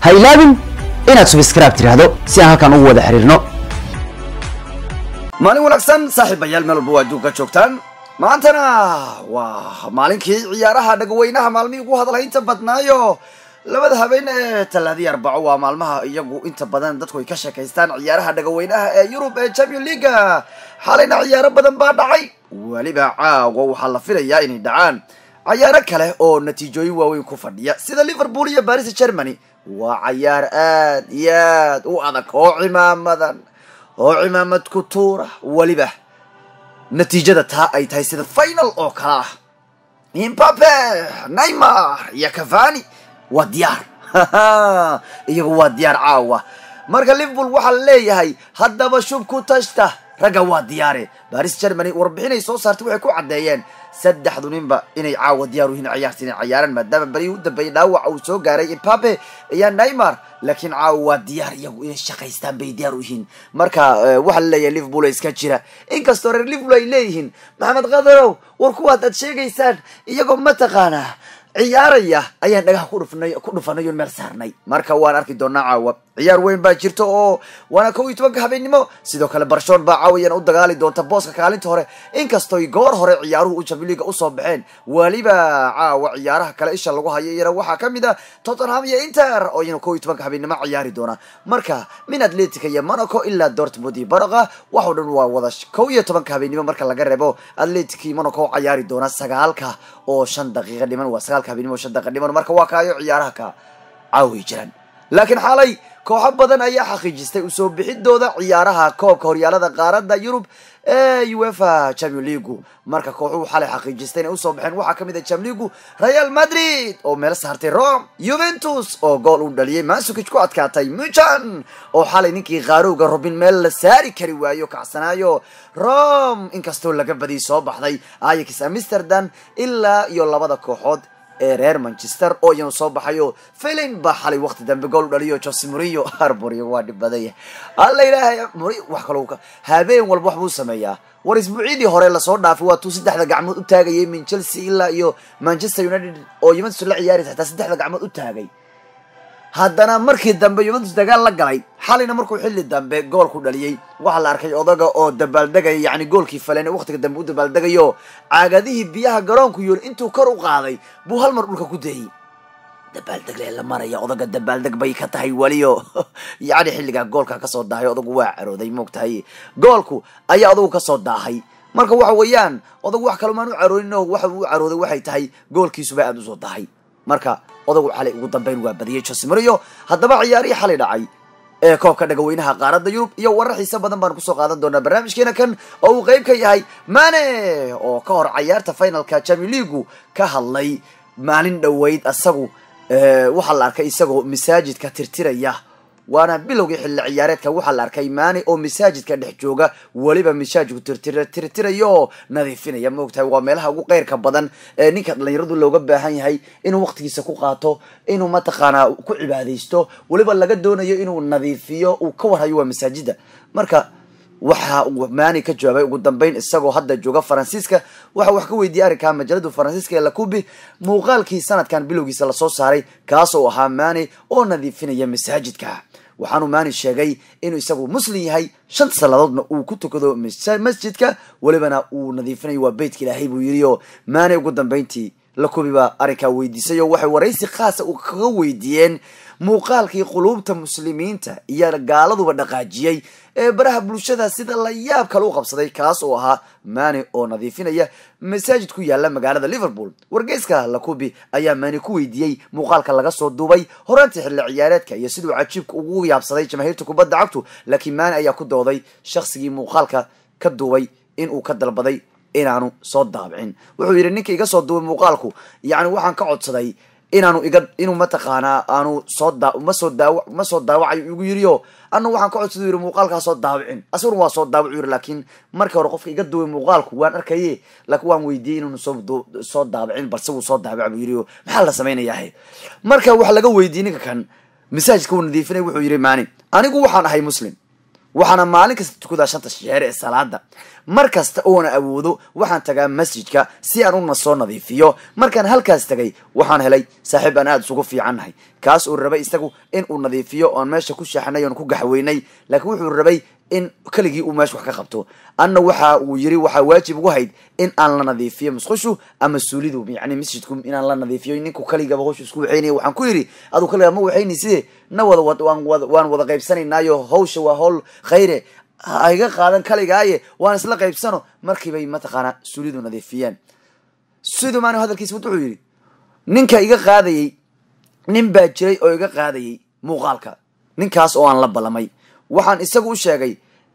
ha ilaabin inaad subscribe tidhaahdo si aan halkan ugu wada xiriirno maalin wanaagsan saaxiibayaal meel walba waa adduunka joogtaan maantana waa maalinkii ciyaaraha dhagaweynaha maalmihii ugu hadalhaynta badnaayo labada habeen ee talaadii arbaco waa maalmaha iyagu inta badan dadku ay ka sheekaystaan ciyaaraha dhagaweynaha ee yurub ee champion leaga xalayna ciyaaro badan baa dhacay weliba caawa waxaa la filayaa inay dhacaan cayaaro kale oo natiijooyin waaweyn ku fadhiya sida liverpool iyo baris germany waa cayaar aad iyo aad u adag oo cimaamadan oo cimaamad ku tuura weliba natiijada taa ay tahay sida final oo kale ah imbape neymar iyo cavani waa diyaar iyagu waa diyaar caawa marka liverpool waxaa la leeyahay haddaba shub ku tashta ragga waa diyaare baris germany warbixinay soo saartay waxay ku caddeeyeen saddexdu ninba inay caawa diyaar u yihiin ciyaarta inay cayaaraan maadaama berihii u dambeeyay dhaawac uu soo gaaray imbape iyo neymar laakiin caawa waa diyaar iyagu inay shaqaystaan bay diyaar u yihiin marka waxaa la leeyahay liverpool ay iska jira inkastoo reer liverpool ay leeyihiin maxamed qadarow war kuwaad aad sheegaysaan iyagoo mataqaanaa ciyaaraya ayaan dhagaha ku dhufnay ku dhufanay oon meel saarnay marka waan arki doonaa caawa ciyaar weyn baa jirta oo waana kow iyo tobanka habeennimo sidoo kale barshon baa caawayana u dagaali doonta booska kaalinta hore inkastoy goor hore ciyaaruhu u champion leaga usoo baxeen weliba caawa ciyaaraha kale isha lagu hayo iyana waxaa kamid a tottenham iyo inter oo iyana kow iyo tobanka habeennimo ciyaari doona marka min atletica iyo monaco ilaa dortmund iyo baraqa waxoo dhan waa wada kow iyo tobanka habeennimo marka laga reebo atletic iyo monaco ciyaari doona sagaalka oo shan daqiiqa dhiman waa sagaalka habeennimo shan daqiiqa dhiman marka waa kaayo ciyaaraha ka caawi jiraan laakiin xalay kooxo badan ayaa xaqiijistay usoo bixidooda ciyaaraha koobka horyaalada qaaradda yurub ee uefa champion leagu marka kooxuhu xalay xaqiijistay inay usoo baxeen waxaa kamid ah champion leagu real madrid oo meel saartay rome juventus oo gool uu dhaliyay masukic ku adkaatay muchan oo xalay ninkii qaarowga robin meel la saari kari waayo kacsanaayo rome inkastoo laga badiyay soo baxday ayax amsterdam ilaa iyo labada kooxood ee reer manchester oo iyanu soo baxayo filin baa xalay waqti dambe gool u dhaliyo jose murillo arboriyo waa dhib badanya alla ilaahay muri wax kaloo habeen walba wax buu sameeyaa war isbuucyadii hore lasoo dhaafay waa tuu saddexda gacmood u taagayay min chelsea ilaa iyo manchester united oo juventus la ciyaaraysa xataa saddexda gacmood u taagay haddana markii dambe juventus dagaal la galay xalayna markuu xilli dambe gool ku dhaliyey waxaa la arkay odaga oo dabaaldegaya yacni goolkii faleen waqtiga dambe u dabaaldegayo caagadihii biyaha garoonku yool intuu kor u qaaday buu hal mar dhulka ku dayey dabaaldeg lee la maraya odaga dabaaldeg bay ka tahay weliyo yacni xilligaa goolka kasoo daahay odagu waa carooday moogtahay goolku ayaa odagu kasoo daahay marka waxa weeyaan odagu wax kalomaan u caroonin oo waxa uu u carooday waxay tahay goolkiisuba aada usoo dahay marka odagu xalay ugu dambeyn waa badiyey jose mario haddaba ciyaarihii xalay dhacay ee koobka dhagaweynaha qaaradda yurub iyo warar xiise badan baan kusoo qaadan doonaa barnaamijkeena kan oo uu qeyb ka yahay mane oo ka hor cayaarta finalka champion leagu ka hadlay maalin dhoweyd asagu waxaa la arkay isagoo masaajidka tirtiraya waana bilowgii xilli ciyaareedka waxaa la arkay maani oo masaajidka dhex jooga weliba masaajidku tirtirayo oo nadiifinaya maogtahay waa meelaha ugu qeyrka badan ee ninka dhalinyaradu looga baahan yahay inuu waqtigiisa ku qaato inuu mataqaanaa ku cibaadaysto weliba laga doonayo inuu nadiifiyo uu ka warhayo waa masaajida marka waxa uu maani ka jawaabay ugu dambeyn isagoo hadda jooga faransiiska waxa wax ka weydiiyey arrinkaa majalada faransiiska ee lakubi muuqaalkii sanadkan bilowgiisa lasoo saaray kaas oo ahaa maani oo nadiifinaya masaajidka waxaanuu maani sheegay inuu isagu muslim yahay shanta saladoodna uu ku tukado masjidka welibana uu nadiifinayo waa beytka ilaahay buu yidhi oo maani ugu dambeyntii lakubi baa arrinkaa weydiisay oo waxay waraysi khaasa u kaga weydiiyeen muuqaalkii quluubta muslimiinta iyo gaaladuba dhaqaajiyey ee baraha bulshada sida la yaab kale u qabsaday kaas oo ahaa maani oo nadiifinaya masaajid ku yaala magaalada liverpool wargeyska lakubi ayaa maani ku weydiiyey muuqaalka laga soo duubay horaantii xilli ciyaareedka iyo siduu cajiibka ugu yaabsaday jamaahiirta kubadda cagtu laakiin maani ayaa ku dooday shaqsigii muuqaalka ka duubay inuu ka dalbaday inaanu soo daabicin wuxuu yidhi ninka iga soo duubay muuqaalku yacni waxaan ka codsaday inaanu iga inuu mataqaanaa aanu soo daa ma soo daawa ma soo daawacayo igu yidhi o anu waxaan ka codsada yidhi muuqaalkaa soo daawicin asaguna waa soo daawacu yidhi laakiin markii hore qofka iga duway muuqaalku waan arkaye laakiin waan weydiiyey inuunu soo soo daawicin balse wuu soo daawaca buu yidhi o maxaa la samaynayaa marka waxa laga weydiiyey ninka kan masaajidka uu nadiifinay wuxuu yidhi maani anigu waxaan ahay muslim waxaana maalin kasta tukadaa shanta sheer ee salaada mar kasta oona awoodo waxaan tagaa masjidka si aan una soo nadiifiyo markaan halkaas tagay waxaan helay saaxiib aan aada isugu fiicannahay kaas uu rabay isagu in uu nadiifiyo oon meesha ku shaaxnay oon ku gaxweynay laakiin wuxuu rabay in keligii uu meesha wax ka qabto anna waxa uu yiri waxaa waajib ugu hayd in aan la nadiifiyo musqushu ama suulidu yani masjidku inaan la nadiifiyo ninku keligaba howshu isku waxaynaya waxaan ku yidhi aduu kaligaa ma waxayni side na wada waan wada waan wada qaybsanaynaayo hawsha waa hawl khayre ha iga qaadan kaligaaye waan isla qaybsano markiibay mataqaanaa suulidu nadiifiyeen siduu maani hadalkiisa wuxuu yidhi ninka iga qaadayey nin baa jiray oo iga qaadayey muuqaalka ninkaas oo aan la ballamay waxaan isagu u sheegay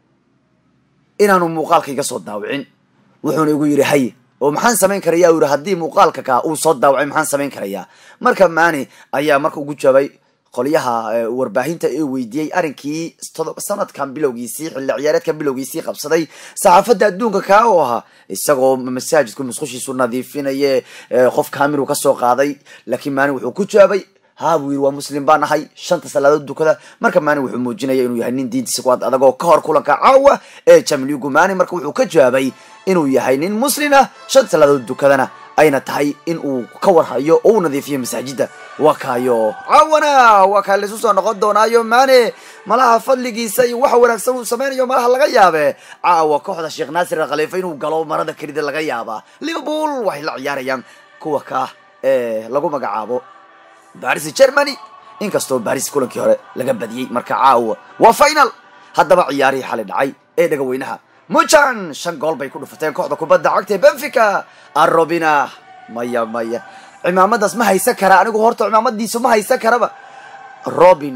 inaanu muuqaalka iga soo daawicin wuxuuna igu yidhi haye oo maxaan samayn karaya u yidhi haddii muuqaalka kaa uu soo daawacay maxaan samayn karayaa marka maani ayaa marka ugu jawaabay qolyaha warbaahinta ee weydiiyey arrinkii sanadkan bilowgiisii xilli ciyaareedkan bilowgiisii qabsaday saxaafadda adduunka kaa oo ahaa isagoo masaajidku musqushiisu nadiifinaye qof kaamiru kasoo qaaday laakiin maani wuxuu ku jawaabay haa buu yidhi waa muslim baan ahay shanta salaadood dukada marka maani wuxuu muujinaya inuu yahay nin diintiisa ku ad adagoo ka hor kulanka caawa ee jamligu maani marka wuxuu ka jawaabay inuu yahay nin muslin ah shanta salaadood dukadana ayna tahay in uu ka warhayo oo u nadiifiyo masaajida waa kaayo caawana waa kaa laysu soo noqon doonaayo maane malaha fadligiisa iyo waxa wanaagsan uu sameynayo malaha laga yaabe caawa kooxda sheekh naasir khaliifa inuu galo marada kelida laga yaabaa liverpool waxay la ciyaarayaan kuwa ka ee lagu magacaabo baris germany inkastoo baris kulankii hore laga badiyey marka caawa waa final haddaba ciyaarihii xali dhacay ee dhagaweynaha mujan shan gool bay ku dhufateen kooxda kubadda cagta ee benfica arobina maya maya cimaamadaas ma haysan kara anigu horta cimaamadiisu ma haysan karaba robin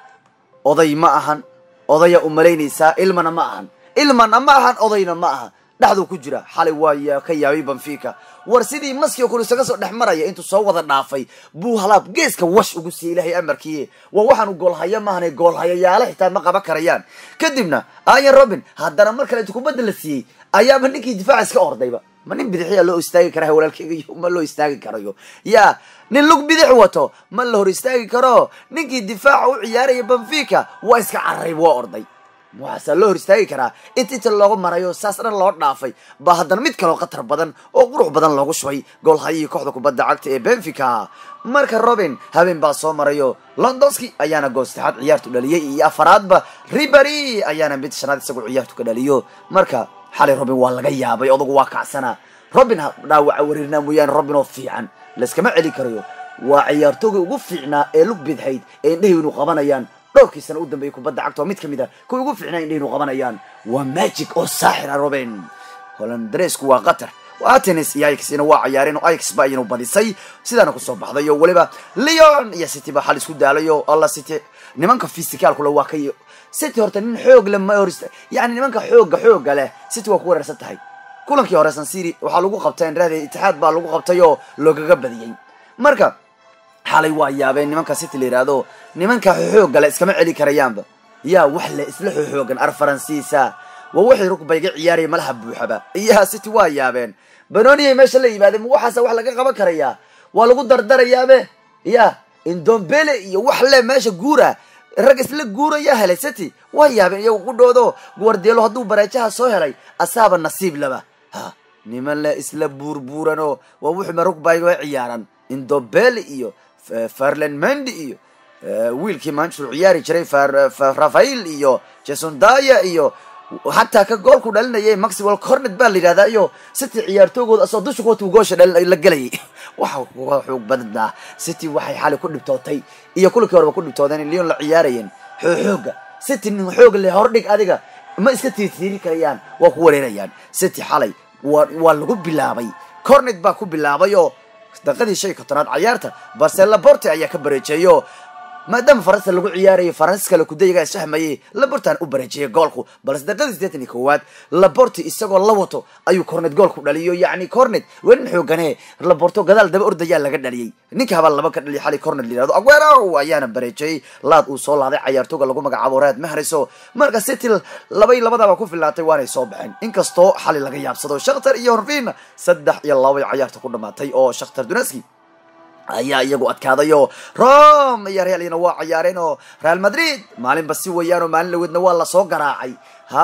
oday ma ahan odaya umalaynaysaa ilmana ma ahan ilmana ma ahan odayna ma aha dhexduu ku jira xalay waa ka yaabay benfica war sidii maskio kun isaga soo dhex maraya intuu soo wada dhaafay buu halaab geeska wash ugu siiyey ilaahay amarkiiye waa waxaanu goolhaya maahane goolhayayaale xitaa ma qaban karayaan kadibna ayan robin haddana mar kale intu kubadda la siiyey ayaaba ninkii difaaca iska ordayba ma nin bidixiya loo istaagi kara walaalkeyga ma loo istaagi karayo ya nin lug bidix wato ma la hor istaagi karo ninkii difaaca u ciyaaraya benfica waa iska cararayb waa orday waxaasaa loo hor istaagi karaa inta inta looga marayo saas dhan loo dhaafay baa haddana mid kaloo khatar badan oo qurux badan loogu shubay goolhayihii kooxda kubadda cagta ee benfica marka robin habeen baa soo marayo londonski ayaana gool saddexaad ciyaartu dhaliyey iyo afaraadba ribery ayaana mid shanaad isagu ciyaartu ka dhaliyo marka xalay robin waa laga yaabay odagu waa kacsanaa robin dhaawaca wareerinaa mooyaane robin oo fiican layskama celi karayo waa ciyaartooga ugu fiicnaa ee lug bidhayd ee indhahaynu qabanayaan dhowrkii sana u dambeeyay kubadda cagta oo mid ka mid a kuwa ugu fiicnaa indhahaynu qabanayaan waa magic oo saaxira robin holandareesku waa qatar atenis iyo ixna waa cayaareen oo ix ba ayanu badisay sidaana kusoo baxday oo weliba leon iyo city ba xal isku daalay oo alla city nimanka physicalkule waa ka city horta nin xoog le ma hor yani nimanka xooga xooga leh city waa ku wareersan tahay kulankii hore sansiri waxaa lagu qabtay inrahda itixaad baa lagu qabtay oo loogaga badiyey marka xalay waa yaabeen nimanka city la yihahdo nimanka xooga le iskama celi karayaanba yaa wax le isla xoogan ar faransiisa waa waxay rugbayga ciyaaraya malaha buuxaba iyaha city waa yaabeen banoniyay meesha la yimaadeen ma waxaasa wax laga qaban karayaa waa lagu dardarayaabe ya indombele iyo wax le meesha guura rag isla guuraya helay city waa yaabeen iyagu ku dhoodo guardielo hadduu bareejaha soo helay asaaba nasiib laba ha niman le isla buurbuuranoo waa wuxuma rugbayga ciyaaran indombele iyo farland mendi iyo wiilkii manchester ciyaari jiray rafael iyo jason daya iyo xataa ka goolku dhalinayay maxwell cornet baa la yidhahdaa iyo city ciyaartoogooda asoo dusha kuwatu goosha dhalin la gelayay waxa uga xoog badnaa city waxay xali ku dhibtootay iyo kulankii horeba ku dhibtoodeen leon la ciyaarayeen xooxooga city nin xoog le hordhig adiga ma iska tiirtiiri karayaan waa ku wareerayaan city xalay waa waa lagu bilaabay cornet baa ku bilaabay oo daqadii shan iyo kontonaad cayaarta balse laborte ayaa ka bareejeeyo maadaama faransa lagu ciyaarayay faransis kale kudayagaa isfahmayay labortan u bareejiyay goolku balse daqadii sideetan iyo kowaad laborti isagoo la wato ayuu cornet goolku dhaliyo yacni cornet wenin xoogane laborto gadaal daba ordayaa laga dhaliyey ninka habaa laba ka dhaliya xali cornet la yihahdo aguero ayaana bareejiyey laad uu soo laaday cayaartooga lagu magacaabo raad mahriso marka city labay labadaba ku filaatay waanay soo baxeen inkastoo xali laga yaabsado shakhtar iyo horvin saddex iyo labay cayaarta ku dhamaatay oo shakhtar duneski ayaa iyagu adkaadayo rom iyo realina waa ciyaareen oo real madrid maalinba si weeyaan oo maalin laweedna waa lasoo garaacay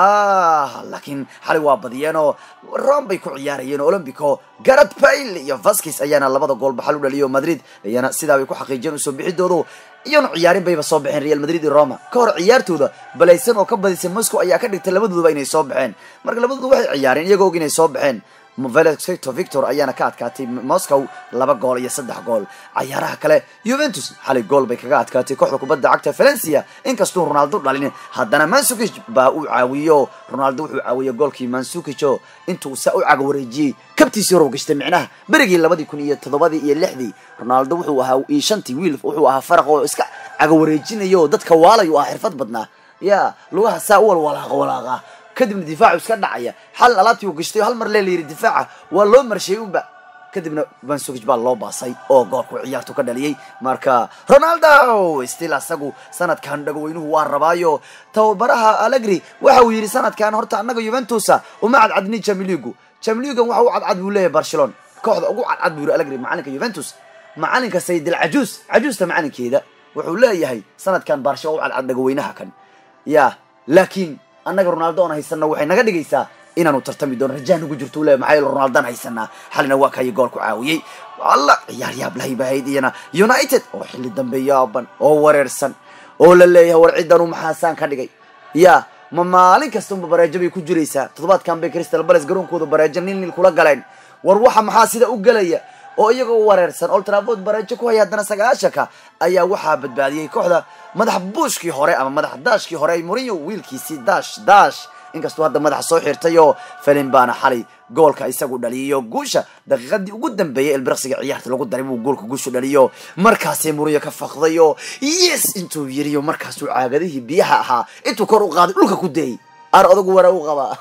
ha laakiin xalay waa badiyeen oo rom bay ku ciyaarayeen olombico garad bail iyo vaskis ayaana labada goolba xal u dhaliyo madrid ayana sidaa bay ku xaqiijiyeen usoo bixidoodu iyona ciyaarin bayba soo baxeen real madrid iyo roma ka hor ciyaartooda balaysan oo ka badisay moscow ayaa ka dhigtay labadooduba inay soo baxeen marka labadooda waxay ciyaareen iyagoo og inay soo baxeen velexito victor ayaana ka adkaatay moscow laba gool iyo saddex gool cayaaraha kale juventus xalay gool bay kaga adkaatay kooxda kubadda cagta valencia inkastuu ronaldo dhalin haddana mansukij baa uu caawiyo ronaldo wuxuu caawiyey goolkii mansukijo intuu saa u caga wareejiyey kabtiisii horow gashtay micnaha berigii labadii kun iyo toddobadii iyo lixdii ronaldo wuxuu ahaa iyo shantii wiil wuxuu ahaa faraq oo iska caga wareejinayo dadka waalay u ah xirfad badnaa ya lugaha saa u walwalaaqa walaaqa kadibna difaacu iska dhacaya xal alaabtii uu gashtay hal mar lee la yidhi difaaca waa loo marshay unba kadibna mansukij baa loo baasay oo goolku ciyaartu ka dhaliyey marka ronaldo still asagu sanadkan dhagaweynuhu waa rabaayo tababaraha allegri waxa uu yidhi sanadkan horta annaga juventusa uma cadcadnin jamiligu jamiligan waxa u cadcad buu leeyahay barcelona kooxda ugu cadcad buu yidhi allegri macalinka juventus macalinka sayidil cajuus cajuusta macalinkeeda wuxuu leeyahay sanadkan barsha u cadcad dhagaweynaha kan ya laakiin annaga ronaldo oon haysana waxay naga dhigaysaa inaanu tartami doono rajaa nagu jirto le maxaa yeele ronaldaan haysanaa xalina waa kayo gool ku caawiyey alla ciyaar yaab lahaybahayd iyana united oo xilli dambe yaaban oo wareersan oo la leeyahay war ciddanu maxaasaan ka dhigay ya ma maalin kasta unba bareejo bay ku jiraysaa toddobaadkan bay crystal bales garoonkooda bareejo nil nil kula galeen war waxa maxaa sida u gelaya oo iyagoo wareersan old trafford bareejo ku haya haddana sagaashanka ayaa waxaa badbaadiyey kooxda madax buushkii hore ama madax daashkii hore ay mourinho wiilkiisii dash dash inkastuu hadda madaxa soo xirtay oo felin baana xalay goolka isagu dhaliyo guusha daqiiqadii ugu dambeeyay elbiraqsiga ciyaarta lagu daray buu goolka guusha dhaliyo markaasay mourinho ka faqday oo yes intuu yiriyo markaasuu caagadihii biyaha ahaa intuu kor u qaaday dhulka ku dayay ar odagu wara u qabaa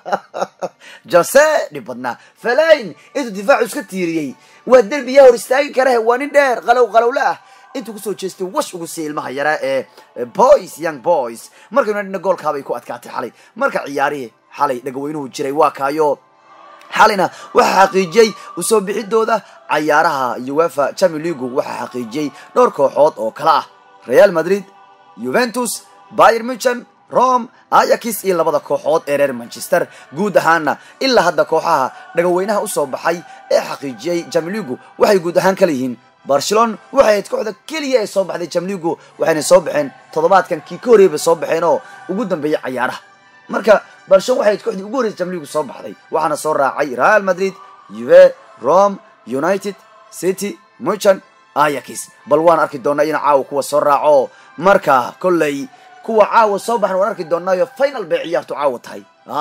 jose dhib badnaa falayn intuu difaacu iska tiiriyey waa derbiyaa hor istaagi karahe waa nin dheer qalow qalowle ah intuu kusoo jeestay wash ugu siiyay ilmaha yaraa ee boys young boys marka unitedna goolkaabay ku adkaatay xalay marka ciyaarihii xalay dhagaweynuhu jiray waa kaayo xalayna waxaa xaqiijiyey usoo bixidooda cayaaraha uefa champion leagu waxaa xaqiijiyey dhowr kooxood oo kale ah real madrid juventus bayer muchen rome ayakis iyo labada kooxood ee reer manchester guud ahaana ilaa hadda kooxaha dhagaweynaha usoo baxay ee xaqiijiyey jamligu waxay guud ahaan kala yihiin barcelona waxay ahayd kooxda keliya ee soo baxday jamligu waxayna soo baxeen toddobaadkan kii ka horreeyay bay soo baxeen oo ugu dambeeyay cayaaraha marka barcelona waxay ahayd kooxdii ugu horreysay jamligu soo baxday waxaana soo raacay real madrid uve rome united city muchan ayakis bal waan arki doonaa ina caawa kuwa soo raaco marka kolley kuwa caawa soo baxan waan arki doonaayo final bay ciyaartu caawa tahay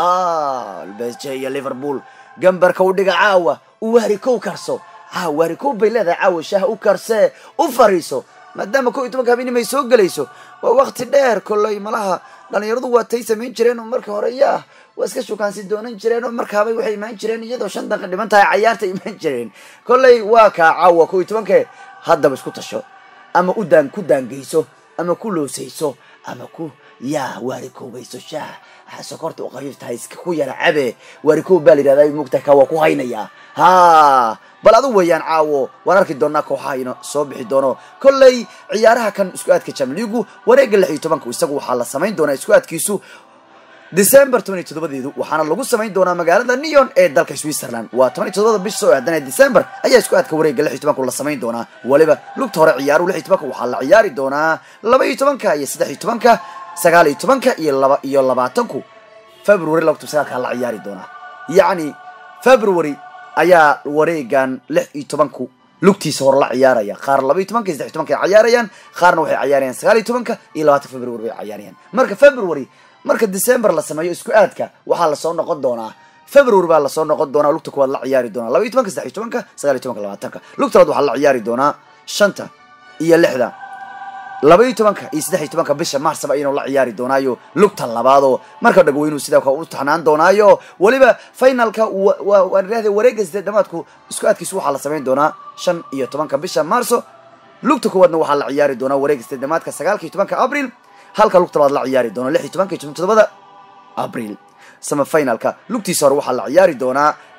bsj iyo liverpool gambarka u dhiga caawa u wahri kow karso caawa wahri kow bay leedahay caawa shaaha u karsee u fariiso maadaama kow iyo tobanka habeenimay soo gelayso waa wakti dheer kolley malaha dhalinyaradu waa tay samayn jireen oo marka hore yaa waa iska shukaansi doonan jireen oo markaabay waxay imaan jireen iyadoo shan daqiiq dhiman tahay cayaarta imaan jireen kolley waa kaa caawa kow iyo tobanke haddaba isku tasho ama u daan ku daangeyso ama ku loosayso ama ku yaa waarikoobayso shaah sokorta u qafiif tahay iska ku yara cabe waarikoob baa la yidhahdaa mugtaha ka waa ku haynayaa ha bal adu weeyaan caawo waan arki doonaa kooxaha ina soo bixi doono kolley ciyaaraha kan isku aadka jamligu wareegga lix iyo tobanka isagu waxaa la samayn doonaa isku aadkiisu december toban iyo toddobadeedu waxaana lagu samayn doonaa magaalada neon ee dalka switzerland waa toban iyo toddobada bish soo aadanee december ayaa isku aadka wareegga lix iyo tobanku la samayn doonaa waliba lugta hore ciyaaruhu lix iyo tobanka waxaa la ciyaari doonaa laba iyo tobanka iyo saddex iyo tobanka sagaal iyo tobanka iyo laba iyo labaatanku february laba kun sagaalkaa la ciyaari doonaa yacni february ayaa wareegan lix iyo tobanku lugtiisa hore la ciyaaraya qaar laba iyo tobanka iyo saddex iyo tobanka ay ciyaarayaan qaarna waxay ciyaarayaan sagaal iyo tobanka iyo labaatanka february bay ciyaarayaan marka february marka december la sameeyo isku aadka waxaa lasoo noqon doonaa february baa lasoo noqon doonaa lugta kuwaad la ciyaari doonaa laba iyo tobanka saddex iyo tobanka sagaal iyo tobanka labaatanka lugta labaad waxaa la ciyaari doonaa shanta iyo lixda laba iyo tobanka iyo saddex iyo tobanka bisha marsaba ayanu la ciyaari doonaayo lugta labaadoo marka dhagweynuhu sidaa ka u taxnaan doonaayo weliba finalka waan idhahday wareegga sideed dhamaadku isku aadkiisu waxaa la samayn doonaa shan iyo tobanka bisha marso lugta kuwaadna waxaa la ciyaari doonaa wareegga sideed dhamaadka sagaalka iyo tobanka abril halka lugta labaad la ciyaari doono lix iyo tobanka iyo todobada abril sama finalka lugtiisa hore waxaa la ciyaari doonaa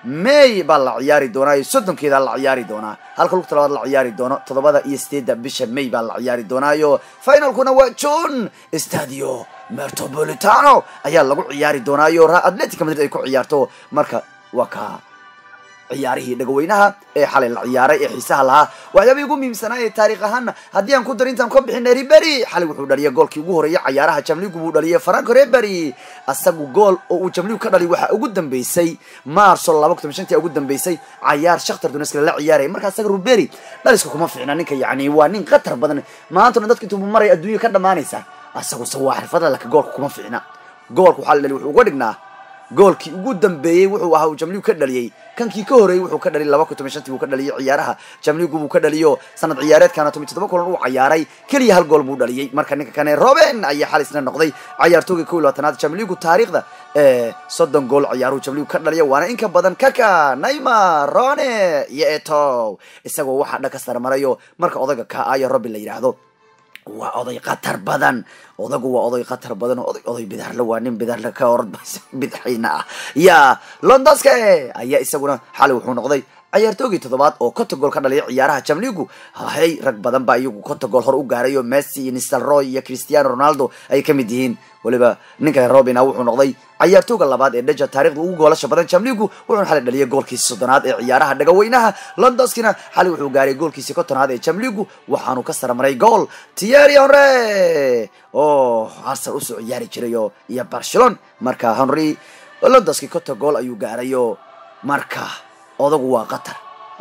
may baa la ciyaari doonaa soddonkeeda la ciyaari doonaa halka lugta labaad la ciyaari doono toddobada iyo sideedda bisha may baa la ciyaari doonaayo finalkuna waa june stadio metropolitano ayaa lagu ciyaari doonaayo atletica madrid ay ku ciyaarto marka waa ka ciyaarihii dhagaweynaha ee xalay la ciyaaray ee xiisaha lahaa waxyaabihii ugu muhiimsanaa ee taarikh ahaana haddii aan ku dar intaan ka bixinay ribery xalay wuxuu dhaliyay goolkii ugu horreeyay cayaaraha jamligu buu dhaliyay franco ribery asagu gool oo uu jamligu ka dhaliy waxaa ugu dambeysay marso laba kun toban shantii ugu dambeysay cayaar shakhtar dunesk la ciyaaraya marka asaga ribery dhaliska kuma fiicna ninka yacni waa nin khatar badan maantana dadka intuu maraya adduunya ka dhamaanaysa asaguse waa xirfada laka goolka kuma fiicna goolka waxaa la dhaliy wuxuu uga dhignaa goolkii ugu dambeeyey wuxuu ahaa uu jamligu ka dhaliyey kankii ka horreeyey wuxuu ka dhaliyay laba kun toban shantii buu ka dhaliyay ciyaaraha jamligu buu ka dhaliyo sanad ciyaareedkana toban toddoba kulan uu cayaaray keliya hal gool buu dhaliyey marka ninka kane roben ayaa xal isna noqday cayaartoogii kow iyo labaatanaad jamligu taariikhda ee soddon gool ciyaaruhu jamligu ka dhaliya waana in ka badan kaka naymar rone iyo etow isagoo waxaa dhan ka sarmarayo marka odayga ka aya robin la yidhaahdo waa oday khatar badan odagu waa oday khatar badan oday oday bidaarle waa nin bidaarle ka orod bidxayna ah ya londoske ayaa isaguna xalay wuxuu noqday cayaartoogii toddobaad oo konta gool ka dhaliyay ciyaaraha jamligu hay rag badan baa iyagu konta gool hor u gaarayo messi iyo nistelroy iyo cristiano ronaldo ay ka mid yihiin weliba ninka robina wuxuu noqday cayaartooga labaad ee dheja taarikhda ugu goolasha badan jamligu wuxuuna xalay dhaliyay goolkiisi soddonaad ee ciyaaraha dhagaweynaha londoskina xalay wuxuu gaaray goolkiisi kontonaad ee jamligu waxaanu ka sarmaray gool tieri honre oo arsenal usoo ciyaari jirayo iyo barcelon marka henry londoski konta gool ayuu gaarayo marka odagu waa qatar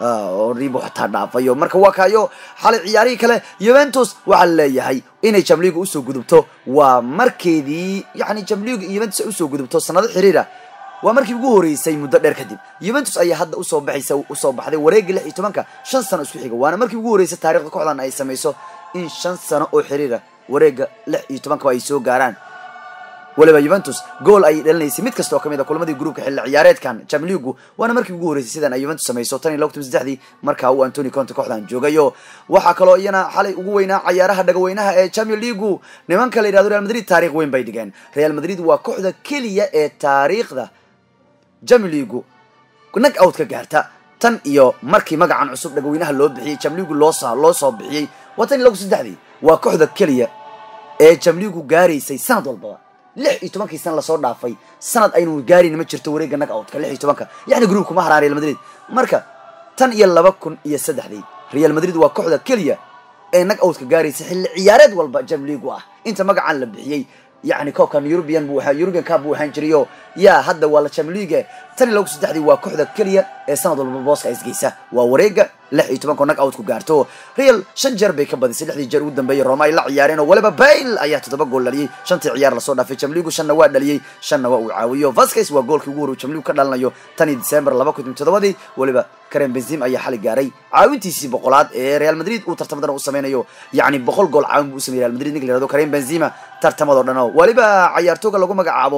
ribu xataa dhaafayo marka waa kaayo xalay ciyaarihii kale yuventus waxaa laleeyahay inay jamliga usoo gudubto waa markeedii yani jamliga yuventus ay usoo gudubto sanado xiriira waa markii ugu horeysay muddo dheer kadib yuventus ayaa hadda usoo baxaysa usoo baxday wareegga lix iyo tobanka shan sano isku xiga waana markii ugu horeysay taarikhda kooxdan ay samayso in shan sano oo xiriira wareegga lix iyo tobankaba ay soo gaaraan weliba yuventus gool ayay dhalinaysay mid kasta oo kamid a kulamadii gruupka xilli ciyaareedkan jamligu waana markii ugu horeysay sidan ay yuventus samayso tan iyo laba kun saddexdii markaa uu antony conte kooxdan joogayo waxaa kaloo iyana xalay ugu weynaa cayaaraha dhagaweynaha ee champion leagu nimanka la yidhahdo real madrid taarikh weyn bay dhigeen real madrid waa kooxda keliya ee taariikhda champion leagu nag out ka gaarta tan iyo markii magacan cusub dhagaweynaha loo bixiyey jamligu loo loo soo bixiyey waa tan iyo laba kun saddexdii waa kooxda keliya ee jamligu gaaraysay sanad walbaba lix iyo tobankii sana lasoo dhaafay sanad aynu gaarayna ma jirto wareegga nag outka lix iyo tobanka yani groupka ma haraan real madrid marka tan iyo laba kun iyo saddexdii real madrid waa kooxda keliya ee nag outka gaaraysa xilli ciyaareed walba jamligu ah inta magacan la bixiyey yani koobkan european buu ahaa european cup buu ahaan jirayo yaa hadda waa la jamliga tan iyo laba kun saddexdii waa kooxda keliya ee sanad walba booska isgeysa waa wareegga lix iyo tobanko nag out ku gaarto real shan jeer bay ka badisay lixdii jeer ugu dambeeyey roma ay la ciyaareen oo weliba bail ayaa toddoba gool dhaliyey shantii ciyaar lasoo dhaafay jamligu shanna waa dhaliyey shanna waa uu caawiyo vasquez waa goolkii ugu horreyu jamligu ka dhalinayo tan iyo december laba kun iyo toddobadii weliba karen benzim ayaa xali gaaray caawintiisii boqolaad ee real madrid uu tartamadan u sameynayo yacni boqol gool caawin buu u sameeyey real madrid ninka la yihahdo karen benzima tartamadoo dhan oo weliba cayaartooga lagu magacaabo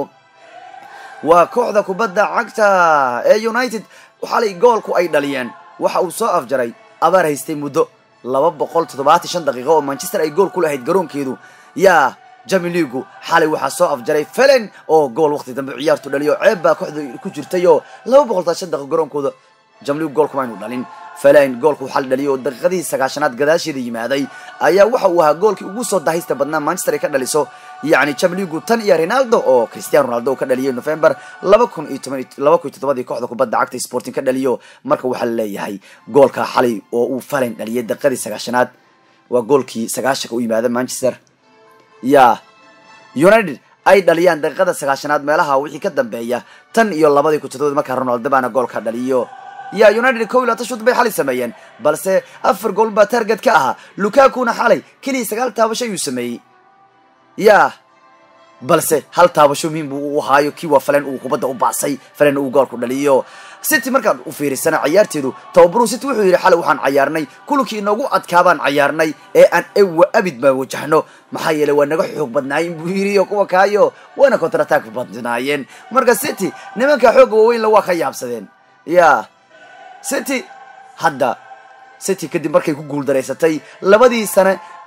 waa kooxda kubadda cagta ee united xalay goolku ay dhaliyeen waxa uu soo afjaray abaar haystay muddo laba boqol toddobaatan shan daqiiqo oo manchester ay gool ku lahayd garoonkeedu yaa jami ligu xalay waxaa soo afjaray felen oo gool waqti dambe ciyaartu dhaliyo ceeb baa kooxda ku jirtay oo laba boqol todobaatan shan daqiiqo garoonkooda jamligu gool kuma aynu dhalin felen goolku xal dhaliyo oo daqiiqadii sagaashanaad gadaasheeda yimaaday ayaa waxa uu ahaa goolkii ugu soo dahaysta badnaa manchester ay ka dhaliso yacni jamligu tan iyo ronaldo oo cristiano ronaldo ka dhaliyay november laba kun iyo toban laba kun iyo toddobadii kooxda kubadda cagta sporting ka dhaliyo marka waxaa laleeyahay goolka xalay oo uu falen dhaliyay daqiiqadii sagaashanaad waa goolkii sagaashanka u yimaada manchester ya united ay dhaliyaan daqiiqada sagaashanaad meelaha wixii ka dambeeya tan iyo labadii kun todobadii markaa ronaldo baana goolka dhaliyo ya united kow iyo labaatan shud bay xalay sameeyeen balse afar gool baa target ka ahaa lukakuna xalay keliya sagaal taabasho ayuu sameeyey ya balse hal taabasho muhiim buu u ahaayo kii waa falen uu kubadda u baasay falen uu goolku dhaliyo city markaan u fiirisana cayaarteedu tababaruhu city wuxuu yidhi xalay waxaan cayaarnay kulankii inoogu adkaabaan cayaarnay ee aan ewa abid baa wajahno maxaa yeeley waa naga xoog badnaayeen buu yidhi oo kuwa kaayo waana contratack badnaayeen marka city nimanka xoogga waaweynla waa ka yaabsadeen ya city hadda city kadib markay ku guuldaraysatay labadii sane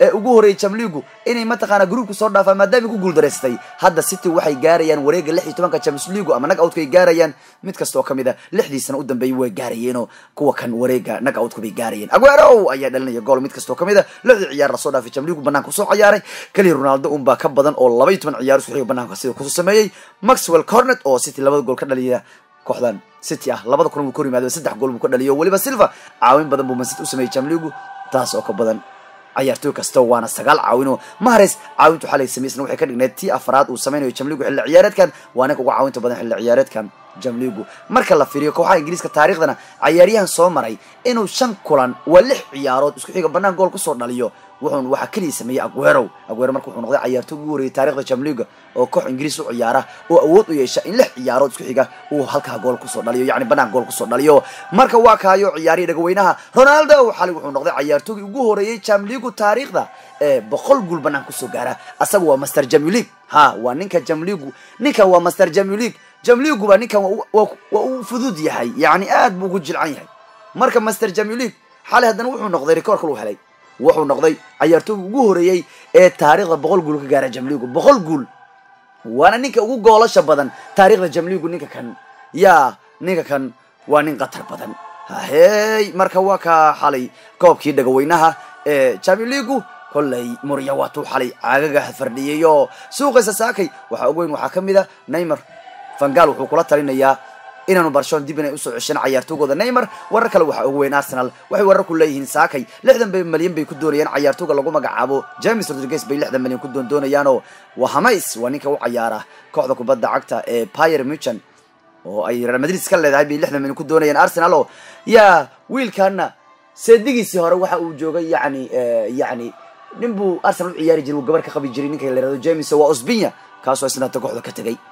ee ugu horeeyay jamligu inay mataqaana gruubka soo dhaafaan maadaama ku guuldareystay hadda city waxay gaarayaan wareega lix iyo tobanka champions league ama nag outka ay gaarayaan mid kastoo kamid a lixdiisana u dambeeyay way gaarayeenoo kuwa kan wareega nag outka bay gaarayeen aguero ayaa dhalinaya gool mid kastoo kamid a lixdii ciyaar lasoo dhaafay jamligu banaanka kusoo ciyaaray keliya ronaldo unbaa ka badan oo laba iyo toban ciyaar isku xiga banaanka sida kusoo sameeyey maxwell cornet oo city labada gool ka dhaliya kooxdan city ah labada kulan buu kor yimaado saddex gool buu ka dhaliyo weliba silva caawin badan buu mancity u sameeyey jamligu taas oo ka badan ciyaartooy kasta waana sagaal caawinoo mahares caawintu xalay samaysna waxay ka dhigneed tii afraad uu sameynayo jamligu xilli ciyaareedkan waa ninka uga caawinta badan xilli ciyaareedkan jamligu marka la fiiriyo kooxaha ingiriiska taariikhdana cayaaryahan soo maray inuu shan kulan waa lix ciyaarood isku xiga banaan gool kusoo dhaliyo wuxuun waxaa keliya sameeyey aguero aguero marka wuxuu noqday cayaartooy ugu horreeyay taarikhda jamliga oo koox ingiriis u ciyaara oo awood u yeesha in lix ciyaarood isku xiga uu halkaa gool kusoo dhaliyo yacni banaan gool kusoo dhaliyo marka waa kaayo ciyaarihii dhagaweynaha ronaldo xali wuxuu noqday cayaartoogii ugu horeeyey jamligu taariikhda ee boqol guul banaan kusoo gaara asaga waa master jamlig ha waa ninka jamligu ninkan waa master jamlig jamligu baa ninkan waa uu fudud yahay yacni aad buu ugu jilcan yahay marka master jamlig xalay haddana wuxuu noqday rekoorka lu helay wuxuu noqday cayaartooyga ugu horeeyey ee taariikhda boqol guul ka gaara jamligu boqol guul waana ninka ugu goolasha badan taariikhda jamligu ninka kan yaa ninka kan waa nin khatar badan hahey marka waa ka xalay koobkii dhagaweynaha ee jamligu kolley murya waatuu xalay caagaga fardhiyay oo suuqaysa saakay waxaa og weyn waxaa ka mid a neymar vangal wuxuu kula talinayaa inaanu barshon dib inay usoo cesheen cayaartoogooda neymar warar kale waxaa ugu weyn arsenal waxay warar ku leeyihiin saakay lixdan bay malyan bay ku doonayaan cayaartooga lagu magacaabo james rodriguez bay lixdan malyan ku doondoonayaanoo waa hamays waa ninka u cayaara kooxda kubadda cagta ee pier muchan oo ay real madrid iska leedahay bay lixdan malyan ku doonayaan arsenal oo yaa wiilkaana seedigiisii hore waxa uu joogay yani yani nin buu arsenal u ciyaari jiray uu gabar ka qabi jiray ninka la yihahdo james waa osbinya kaasoo isnaata kooxda ka tegay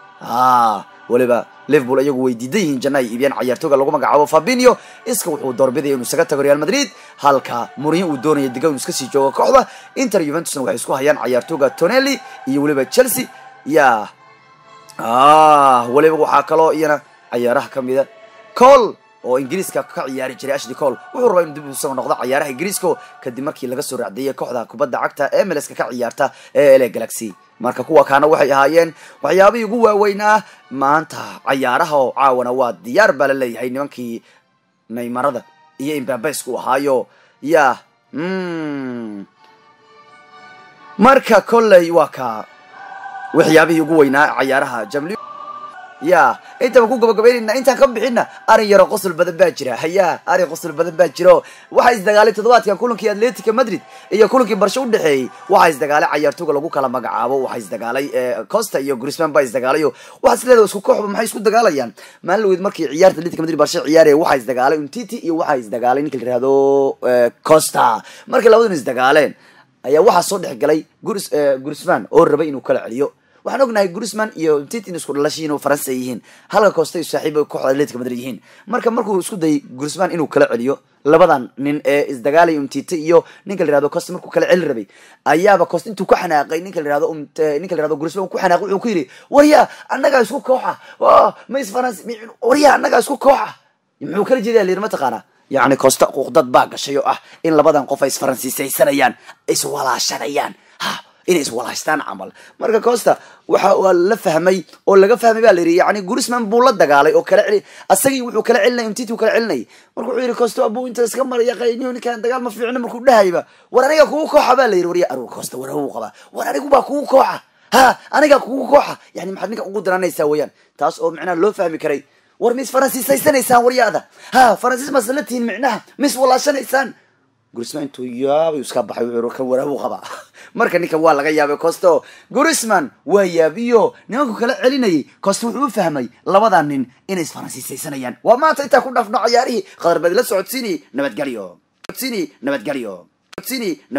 weliba liverpool iyagu way diidan yihiin janna ay iibiyaan cayaartooga lagu magacaabo fabinio iska wuxuu doorbidaya inuu isaga tago real madrid halka murinyo uu doonaya diga inuu iska sii joogo kooxda inter juventusna waxay isku hayaan cayaartooga tonelli iyo weliba chelsea ya weliba waxaa kaloo iyana cayaaraha kamida col oo ingiriiska ka ciyaari jiray ashly col wuxuu rabaa inuu dib usoo noqdo cayaaraha ingiriiska kadib markii laga soo raacdeeyay kooxda kubadda cagta ee meleska ka ciyaarta ee ele galaxy marka kuwa kaana waxay ahaayeen waxyaabihii ugu waaweynaa maanta cayaaraha oo caawana waa diyaar baa la leeyahay nimankii naymarada iyo imbabaysku ahaayo ya marka kolley waa ka waxyaabihii ugu weynaa cayaaraha jamli ya intaba ku gabagabaynayna intaan ka bixina arin yaroo qosol badan baa jira haya arin qosol badan baa jiro waxaa isdagaalay toddobaadkan kulankii atletica madrid iyo kulankii barsho u dhexeeyey waxaa isdagaalay cayaartooga lagu kala magacaabo waxaa isdagaalay costa iyo grisman baa isdagaalayo waxaa isleedahay isku kooxba maxay isku dagaalayaan maalin laweyd markii ciyaarta atletica madrid barsho ciyaaraya waxaa isdagaalay untiti iyo waxaa isdagaalay ninka la yihahdo costa markay labadan isdagaaleen ayaa waxaa soo dhex galay gurs grisman oo rabay inuu kala celiyo waxaan ognahay grisman iyo titin isku dhalashiin oo faransa yihiin halka costa saaxiiba kooxda atletica madrid yihiin marka markuu isku dayay grisman inuu kala celiyo labadan nin ee isdagaalay umtite iyo ninka la yihahdo costa markuu kala celi rabay ayaaba costa intuu ku xanaaqay ninka la yihahdo ninka la yihahdo grisman ku xanaaqay wuxuu ku yidhi warya annagaa isku kooxa ma is faransa warya annagaa isku kooxa muxuu kala jeedaa la yidhi mataqaana yacni costa quuqdad baa gashay oo ah in labadan qof ay isfaransiisaysanayaan iswalaashanayaan ha inay iswalaashtaan camal marka costa waxa waa la fahmay oo laga fahmay baa la yidhi yani grisman buu la dagaalay oo kala celi asagii wuxuu kala celinay umtiti kala celinay marka wuxuu yidhi costa abuu inta iska maraya qayniyo ninkaan dagaal ma fiicno markuu dhahayba war aniga kugu kooxa baa la yidhi warya arur costa war hawuu qabaa war anigu baa kugu kooxa ha aniga kugu kooxa yani maxaad ninka ugu diranaysaa weeyaan taas oo micnaha loo fahmi karay war ma is faransiisaysanaysaan waryaada ha faransiis maas la tihiin micnaha ma is walaashanaysaan grisman intuu yaabay iska baxay wuxuu kan waraabu qabaa marka ninkan waa laga yaabay costo grisman waa yaabiyo nimanku kala celinayay costo wuxuu u fahmay labadan nin inay isfaransiisaysanayaan waa maanta intaa ku dhaafno cayaarihii qadar badi la socodsiinayay nabadgelyo socodsiinayay nabadgelyo socodsiinayay